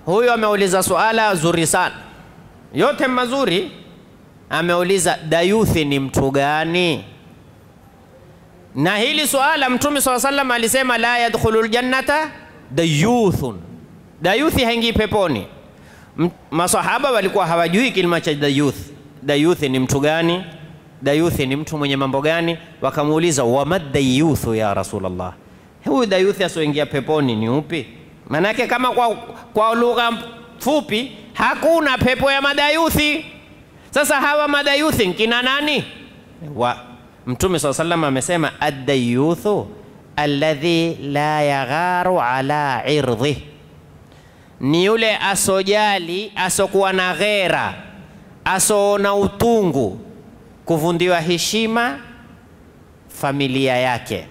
huyu ameuliza suala zuri sana, yote mazuri. Ameuliza dayuthi ni mtu gani? Na hili suala Mtume swalla sallam alisema la yadkhulu ljannata dayuthun, dayuthi haingii peponi. M- Masahaba walikuwa hawajui kilima cha dayuth. Dayuthi ni mtu gani? Dayuthi ni mtu mwenye mambo gani? Wakamuuliza wama dayuthu ya Rasulullah, huyu dayuthi asioingia peponi ni upi? Manake kama kwa, kwa lugha fupi hakuna pepo ya madayuthi. Sasa hawa madayuthi nkina nani? wa Mtume swalla sallam amesema addayuthu alladhi la yagharu ala irdhih ni yule asojali asokuwa na ghera asoona utungu kuvundiwa heshima familia yake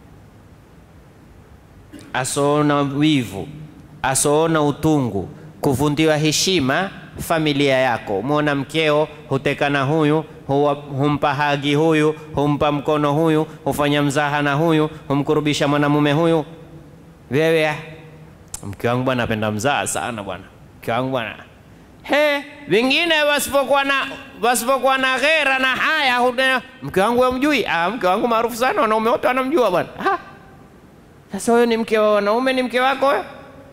asoona wivu asoona utungu kuvundiwa heshima familia yako mwona mkeo huteka na huyu huwa, humpa hagi huyu humpa mkono huyu hufanya mzaha na huyu humkurubisha mwanamume huyu wewe mke wangu bwana apenda mzaa sana bwana mke wangu bwana he wengine wasipokuwa na wasipokuwa na ghera na haya hune- mke wangu wamjui ah, mke wangu maarufu sana wanaume wote wanamjua bwana Ah, sasa huyo ni mke wa wanaume ni mke wako wewe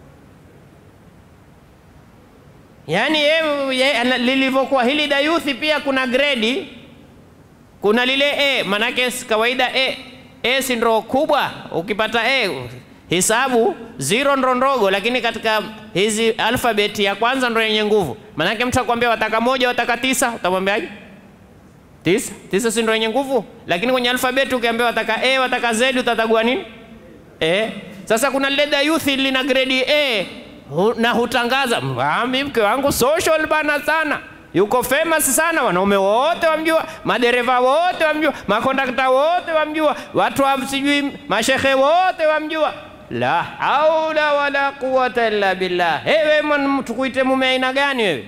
yaani yeye- yeye ana- lilivyokuwa hili dayuthi pia kuna gredi kuna lile e manake si kawaida e e si ndo kubwa ukipata e hisabu zero ndo ndogo lakini katika hizi alfabeti ya kwanza ndo yenye nguvu manake mtu akwambia wataka moja wataka tisa utamwambiaje tisa tisa si ndo yenye nguvu lakini kwenye alfabeti ukiambia wataka e wataka z utatagua nini e sasa kuna lile dayuthi lina gredi e hu, na hutangaza mami mke wangu social bana sana yuko famous sana wanaume wote wamjua madereva wote wamjua makondakta wote wamjua watu wa sijui mashehe wote wamjua la haula wala quwata illa billah hewe hey, tukuite mume aina gani wewe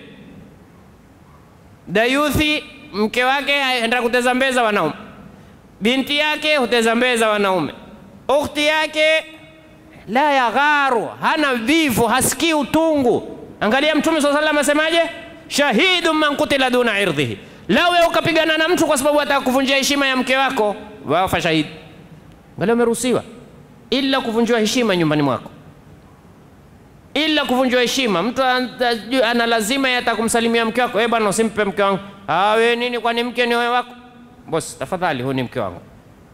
dayuthi mke wake aenda kuteza mbeza wanaume binti yake huteza mbeza wanaume ukhti yake la yagharu hana vivu hasikii utungu angalia mtume saa salam asemaje shahidun man kutila duna irdhihi lawe ukapigana na mtu kwa sababu ataka kuvunjia heshima ya mke wako wafa shahidi bali umeruhusiwa ila kuvunjiwa heshima nyumbani mwako ila kuvunjiwa heshima mtu ana- ana lazima yata kumsalimia mke wako "Eh bwana usimpe mke wangu "Ah, we nini kwani mke ni wewe wako bosi tafadhali huyu ni mke wangu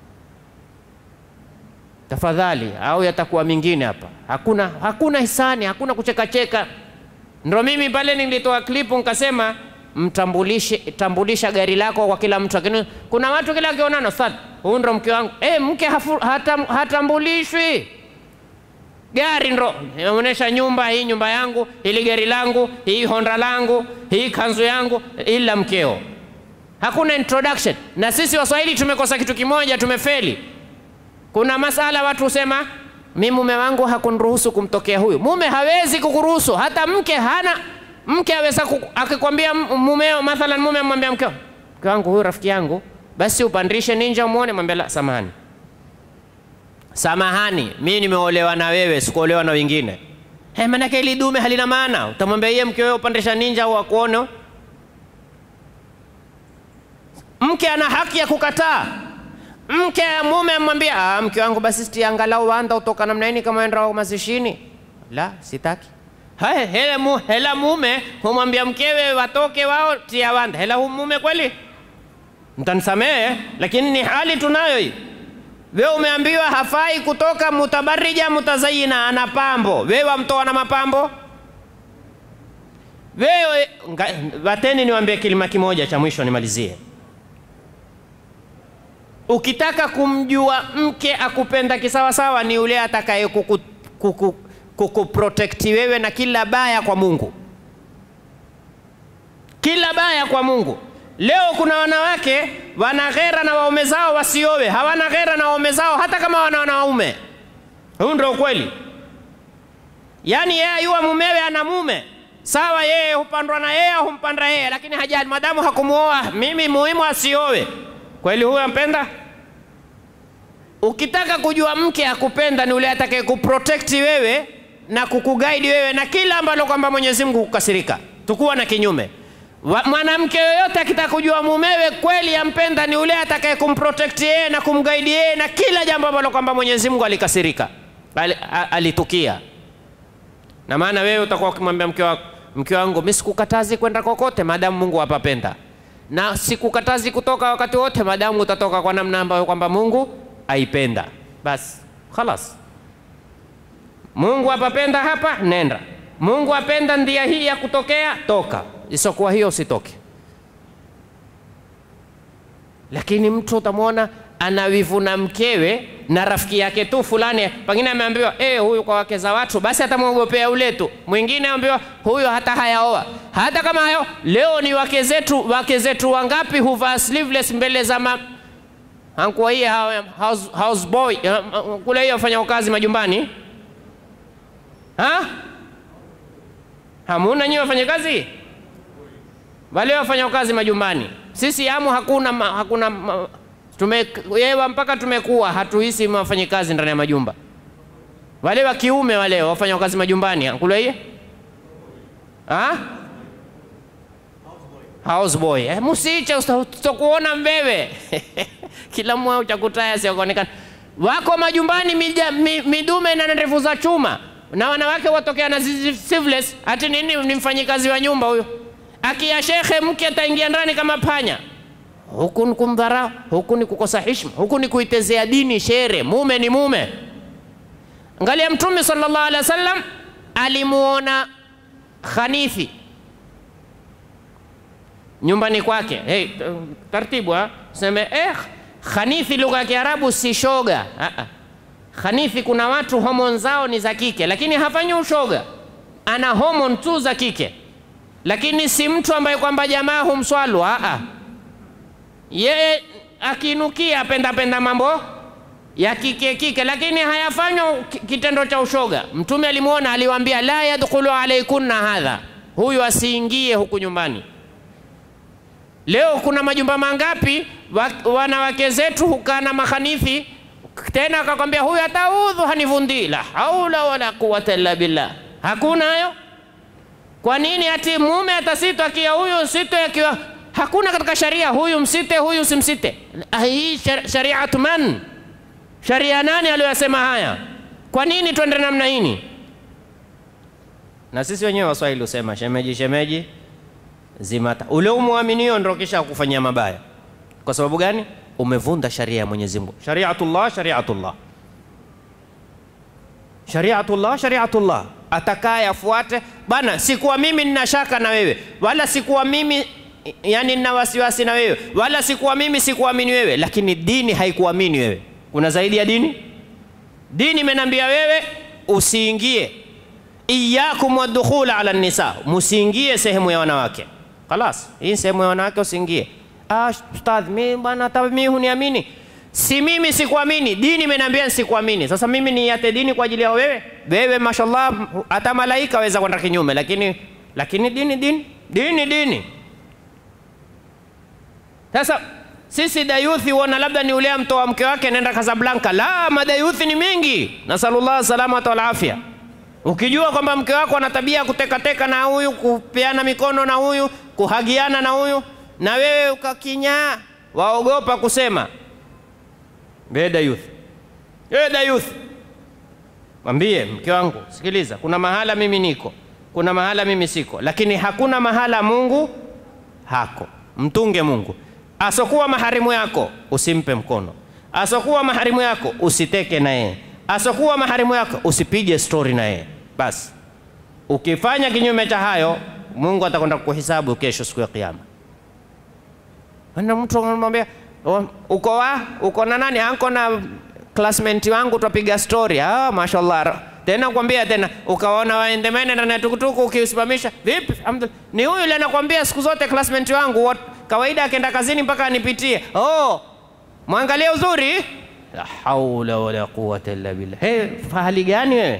tafadhali au yatakuwa mingine hapa hakuna hakuna hisani hakuna kuchekacheka ndo mimi pale nilitoa klipu nikasema mtambulishe tambulisha gari lako kwa kila mtu lakini kuna watu kila akionana sad huyu ndo mke wangu e, mke hafu, hatam, hatambulishwi gari ndo inaonyesha nyumba hii nyumba yangu hili gari langu hii honda langu hii kanzu yangu ila mkeo hakuna introduction na sisi waswahili tumekosa kitu kimoja tumefeli kuna masala watu husema mi mume wangu hakuniruhusu kumtokea huyu mume hawezi kukuruhusu hata mke hana mke aweza ku- akikwambia m- mumeo mathalan mume amwambia mkeo mke wangu huyu rafiki yangu basi upandishe ninja umwone mwambia la samahani samahani mi nimeolewa na wewe sikuolewa na wengine hey, manake ili dume halina maana utamwambia iye mke wewe upandisha ninja au akuone mke ana haki ya kukataa mke mume amwambia "Ah, mke wangu basi siti angalau wanda utoka namna hii kama enda mazishini la sitaki haya hela, mu, hela mume humwambia mkewe watoke wao tia wanda hela hu mume kweli mtanisamehe lakini ni hali tunayo hii wewe umeambiwa hafai kutoka mutabarija mutazayina ana pambo wewe wamtoa na mapambo wewe nga- wateni niwaambie kilima kimoja cha mwisho nimalizie ukitaka kumjua mke akupenda kisawasawa ni yule atakaye kuku, kuku, kukuprotekti wewe na kila baya kwa mungu kila baya kwa mungu leo kuna wanawake wana ghera na waume zao wasiowe hawana ghera na waume zao hata kama wana wanaume huu ndio ukweli yaani yeye ayua mumewe ana mume sawa yeye hupandwa na yeye au humpanda yeye lakini hajali madamu hakumuoa mimi muhimu asiowe kweli huyo ampenda ukitaka kujua mke akupenda ni ule atakaye kuprotekti wewe na kukugaidi wewe na kila ambalo kwamba Mwenyezi Mungu kukasirika. Tukuwa na kinyume. Wa- Mwanamke yoyote akitaka kujua mumewe kweli ampenda ni ule atakaye kumprotect yeye na kumgaidi yeye na kila jambo ambalo kwamba Mwenyezi Mungu alikasirika, Ali- a- alitukia. Na maana wewe utakuwa ukimwambia mke wako, mke wangu, mimi sikukatazi kwenda kokote maadamu Mungu hapapenda, na sikukatazi kutoka wakati wote maadamu utatoka kwa namna ambayo kwamba Mungu aipenda. Basi khalas, Mungu apapenda hapa, nenda. Mungu apenda ndia hii ya kutokea, toka. Isokuwa hiyo usitoke. Lakini mtu utamwona ana wivu na mkewe na rafiki yake tu fulani, pengine ameambiwa eh, huyu kwa wake za watu, basi atamwogopea ule tu. Mwingine aambiwa huyo hata hayaoa, hata kama hayo. Leo ni wake zetu, wake zetu wangapi huvaa sleeveless mbele za ma... Hankuwa hii house, house boy kule hiyo wafanya kazi majumbani ha? Hamuna nyinyi wafanya kazi wale wafanya kazi majumbani, sisi amu hakuna, ma, hakuna ma, tumeyewa mpaka tumekuwa hatuhisi wafanyakazi ndani ya majumba. Wale wa kiume wale wafanya kazi majumbani kule hiyo ha? house boy eh, musiche utakuona mbewe kila mmoja utakutaya siokuonekana wako majumbani mija, mi, midume na ndevu za chuma na wanawake watokea na sleeveless ati nini ni mfanyikazi wa nyumba huyo akia shekhe mke ataingia ndani kama panya huku ni kumdharau huku ni kukosa heshima huku ni kuitezea dini shere mume ni mume angalia mtume sallallahu alaihi wasallam alimuona khanifi nyumbani kwake hey, taratibu seme eh, khanifi lugha ya kiarabu si shoga uh-uh. khanifi kuna watu homon zao ni za kike lakini hafanyi ushoga ana homon tu za kike lakini si mtu ambaye kwamba jamaa humswalu uh-uh. yeye akinukia penda penda mambo ya kike kike lakini hayafanywa kitendo cha ushoga mtume alimwona aliwaambia la yadkhulu alaikunna hadha huyu asiingie huku nyumbani Leo kuna majumba mangapi wa, wanawake zetu hukaa na mahanithi tena akakwambia huyu ataudhu hanivundi. La haula wala quwata illa billah. Hakuna hayo. Kwa nini ati mume atasitwa akia huyu site akiwa hakuna katika sharia huyu msite huyu simsite. Hii shariatu man? Sharia nani aliyosema haya? Kwa nini twende namna hii? Na sisi wenyewe Waswahili husema shemeji shemeji zimata. Ule umwaminio ndio kisha kufanyia mabaya. Kwa sababu gani? Umevunda sharia ya Mwenyezi Mungu. Shariatullah, shariatullah, shariatullah, shariatullah. Atakaye afuate bana. Sikuwa mimi nina shaka na wewe, wala sikuwa mimi yani nina wasiwasi na wewe, wala sikuwa mimi sikuamini wewe, lakini dini haikuamini wewe. Kuna zaidi ya dini? Dini imenambia wewe usiingie, iyakum wadukhula ala nisa, musiingie sehemu ya wanawake Khalas, hii sehemu ya wanawake usiingie. Ah, ustadh, mimi bwana hata mimi huniamini. Si mimi sikuamini, dini imeniambia sikuamini. Sasa mimi niate dini kwa ajili ya wewe? Wewe mashallah hata malaika waweza kwenda kinyume, lakini lakini dini dini dini dini. Sasa sisi dayuthi huona labda ni ule mtoa mke wake nenda Casablanca. La, madayuthi ni mingi. Nasallallahu salamata wal afya. Ukijua kwamba mke wako ana tabia kutekateka na huyu, kupeana mikono na huyu, kuhagiana na huyu, na wewe ukakinyaa, waogopa kusema beda youth, beda youth, mwambie mke wangu, sikiliza, kuna mahala mimi niko, kuna mahala mimi siko, lakini hakuna mahala Mungu hako. Mtunge Mungu. Asokuwa maharimu yako usimpe mkono, asokuwa maharimu yako usiteke na yeye, asokuwa maharimu yako usipige stori na yeye. Basi ukifanya kinyume cha hayo, Mungu atakwenda kukuhesabu kesho, siku ya Kiyama. Na mtu anamwambia uko wa uko na nani? Anko na classmate wangu twapiga story. Ah, mashallah. Tena kwambia tena ukaona waendemene ndani ya tukutuku ukiusimamisha. Vipi? Ni huyu yule anakwambia siku zote classmate wangu what, kawaida akienda kazini mpaka anipitie. Oh, mwangalie uzuri. La haula wala quwwata illa billah. Hey, fahali gani wewe?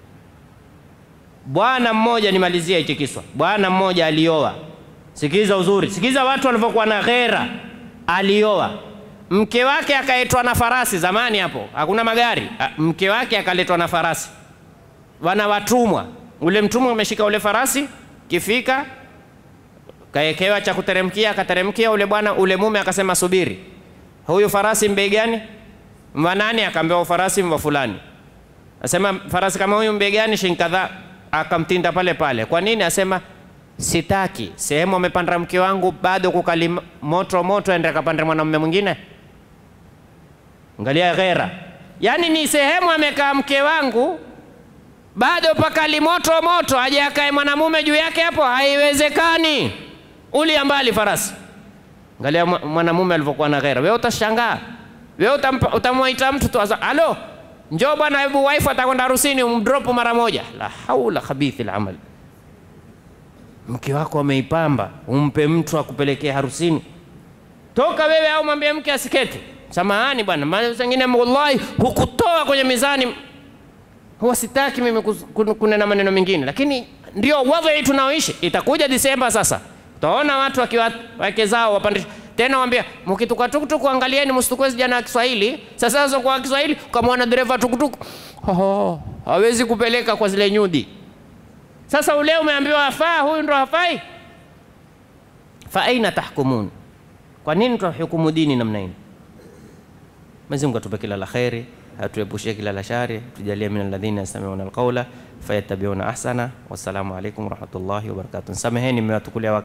Bwana mmoja, nimalizie hichi kiswa. Bwana mmoja alioa. Sikiza uzuri, sikiza watu walivyokuwa na ghera. Alioa mke wake akaletwa na farasi. Zamani hapo hakuna magari, mke wake akaletwa na farasi. wana watumwa. Ule mtumwa ameshika ule farasi, kifika kaekewa cha kuteremkia, akateremkia ule bwana, ule mume akasema subiri, huyu farasi mbei gani? Mwa nani? Akaambiwa farasi mwa fulani. Asema farasi kama huyu mbei gani? Shilingi kadhaa. Akamtinda pale pale. Kwa nini? Asema sitaki sehemu amepanda mke wangu bado kukali moto moto, ende akapande mwanamume mwingine. Angalia ghera, yaani ni sehemu amekaa mke wangu bado pakali moto moto, aje akae mwanamume juu yake hapo, haiwezekani. Ulia mbali farasi. Angalia mwanamume alivyokuwa na ghera. Wewe utashangaa, wewe utamwita mtu tu, alo, njoo bwana, hebu wife atakwenda harusini, umdrop mara moja. La haula khabithi al-amal. Mke wako ameipamba, umpe mtu akupelekea harusini, toka wewe, au mwambie mke asikete. Samahani bwana, mara zingine wallahi hukutoa kwenye mizani huwa sitaki mimi kunena maneno mengine, lakini ndio wadhi tunaoishi. Itakuja Disemba sasa, utaona watu wakiwa wake zao wapandisha tena, waambia mkituka tukutuku, angalieni msitukue vijana wa Kiswahili. Sasa sasa kwa Kiswahili, ukamwona dereva tukutuku oh, hawezi kupeleka kwa zile nyudi. Sasa ule umeambiwa afaa, huyu ndo hafai. Fa aina tahkumun, kwa nini tunahukumu dini namna hii? Mwenyezi Mungu atupe kila la kheri atuepushie kila la shari, tujalie min alladhina yastami'una alqawla fayattabi'una ahsana. Wassalamu alaikum warahmatullahi wabarakatuh. Sameheni mmewatukulia